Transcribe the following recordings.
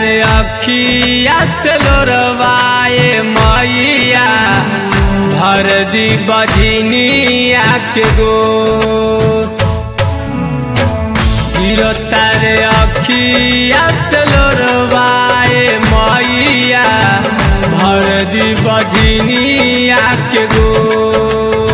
रे अखिया से लोरवाए मैया भर दी बजनिया के गो गिरो तारे अखिया से लोरवाए मैया भर दी बजनिया के गो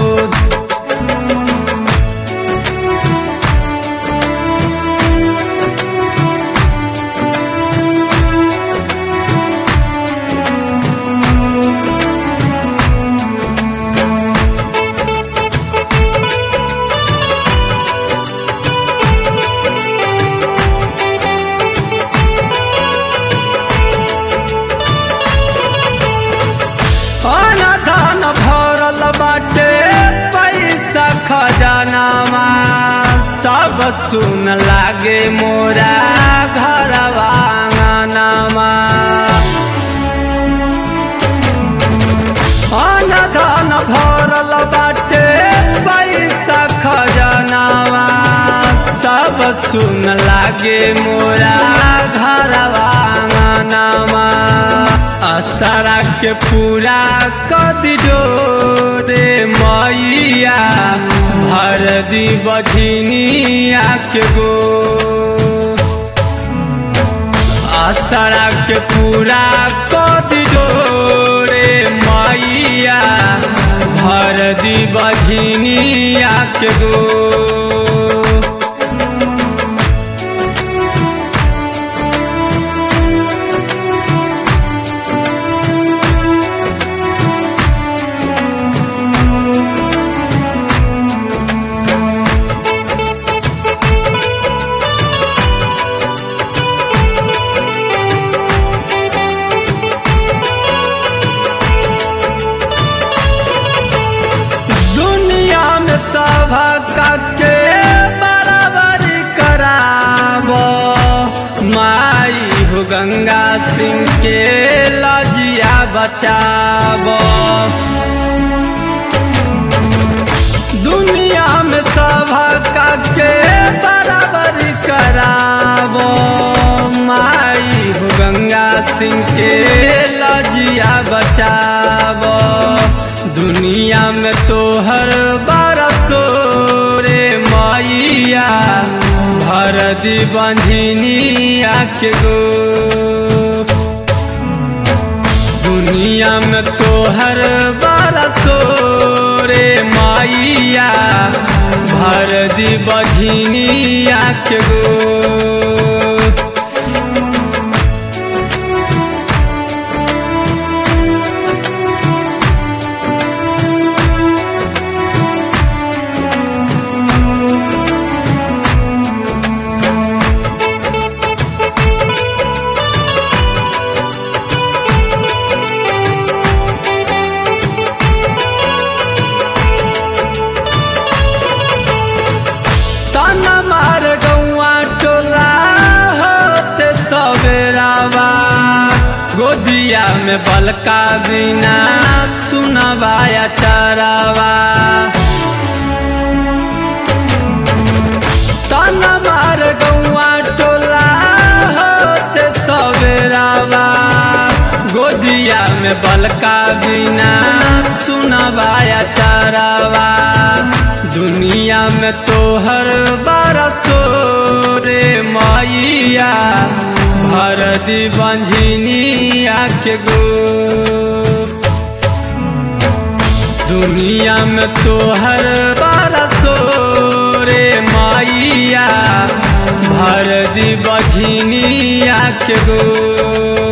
धन भरल बाटे पैसा खजानामा सब सुन लागे मोरा घरवा आंगनमा अन धन भरल बाटे पैसा खजानामा सब सुन लागे मोरा घरवा आंगनमा असरा के पूरा कदी रे मैया भर दी बझनिया के गो असरा के पूरा कदी रे मैया भर दी बझनिया के गो दुनिया में सभा के बराबर कराब माई हो गंगा सिंह के लजिया बचाब दुनिया में सभा के बराबर कराब माई हो गंगा सिंह के लजिया बचाब दुनिया में तो हर बरसो रे मैया भर दी बंझनिया के गो दुनिया में तो हर बरसो रे मैया भर दी बंझनिया के गो तन मार गौआ टोला होते सवेरावा गोदिया में बलका बिना सुनवाया चरावा तन मार गौआ टोला होते सवेरावा गोदिया में बलका बिना सुनवाया चरावा दुनिया में तो हर बरसो रे मैया भर दी बंझनिया के गो दुनिया में तो हर बरसो रे मैया भर दी बघिनिया के गो